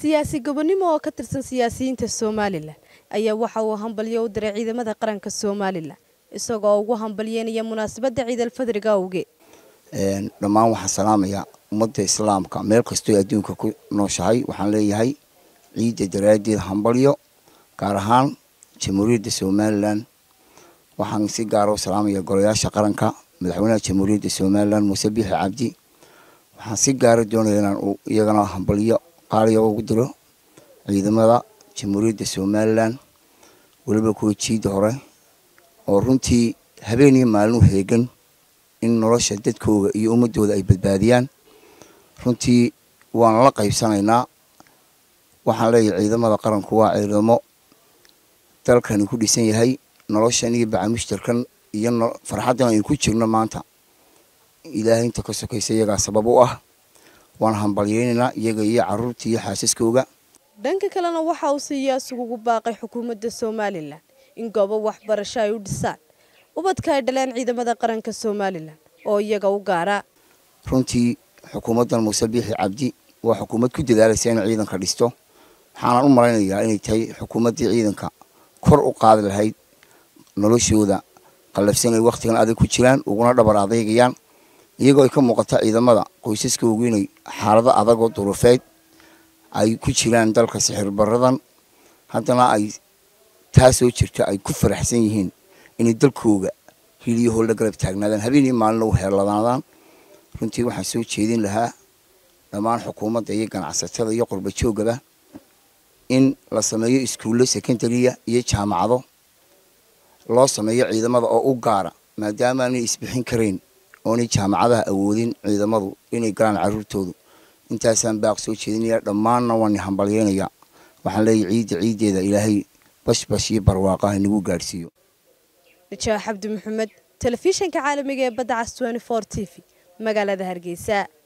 siyaasi gobonimo oo ka tirsan siyaasiyiinta somalilan ayaa waxa uu hambalyo u diray ciidamada qaranka somalilan isagoo ugu hambalyeynaya munaasabadda ciidalfadriga awgeed dhammaan waxaan salaamayaa ummadda islaamka meel kastoo adduunka ku nooshahay waxaan leeyahay ciidda daraaddeed hambalyo gaar ahaan jamhuuriyadda somalilan waxaan si gaara u salaamaya golayaasha qaranka madaxweynaha jamhuuriyadda somalilan muuse biixi cabdi waxaan si gaara doonaya inaan iyagana hambalyo qaaliya ugu diro ciidamada jamhuuriyadda somalilan weliba kuwa jiida hore oo runtii habeen iyo maalin u heegan in nolosha dadkooda iyo ummadooda ay badbaadiyaan runtii waana la qaybsanaynaa waxaan leeyahay ciidamada qaranku waa ciidamo dalkani ku dhisan yahay noloshan iyo bacamushtarkan iyo farxaddan aynu ku jirno maanta ilaahay inta ka sokaysa iyagaa sabab u ah waan hambalyeynaynaa iyaga iyo caruurta iyo xaasaskooga dhanka kalena waxa uu siyaas ugu baaqay xukuumadda somalilan in goobo waxbarasho ay u dhisaan ubadka ay dhaleen ciidamada qaranka somalilan oo iyaga u gaara runtii xukuumaddan muuse biixi cabdi waa xukuumad ku dadaalaysa inay ciidanka dhisto waxaanan u malaynayaa inay tahay xukuumaddii ciidanka kor u qaadi lahayd noloshooda qallafsan ay wakhtigan adag ku jiraan uguna dhabar adeegayaan iyagoo ay ka muuqata ciidamada qoysaskoogu inay xaalado adagoo duruufeed ay ku jiraan dalka sixir baradan haddana ay taa soo jirta ay ku faraxsan yihiin inay dalkooga hiliyahool la garab taagnaadaan habeen iyo maalina u heerladaadaan runtii waxaan soo jeedin lahaa dhammaan xukuumadda iyo ganacsatada iyo qurba joogaba in la sameeyo iskuullo secondariya iyo jaamacado loo sameeyo ciidamada oo u gaara maadaama aanay isbixin karayn oonay jaamacadaha awoodin ciidamadu inay galaan caruurtoodu intaasaan baaq soo jeedinaya dhammaanna waan hambalyeynayaa waxaan leeyahay ciidda ciiddeeda ilaahay bashbash iyo barwaaqaha nagu gaadhsiiyo najaax cabdi maxamed telefishanka caalamiga ee badda cas t v magaalada hargeysa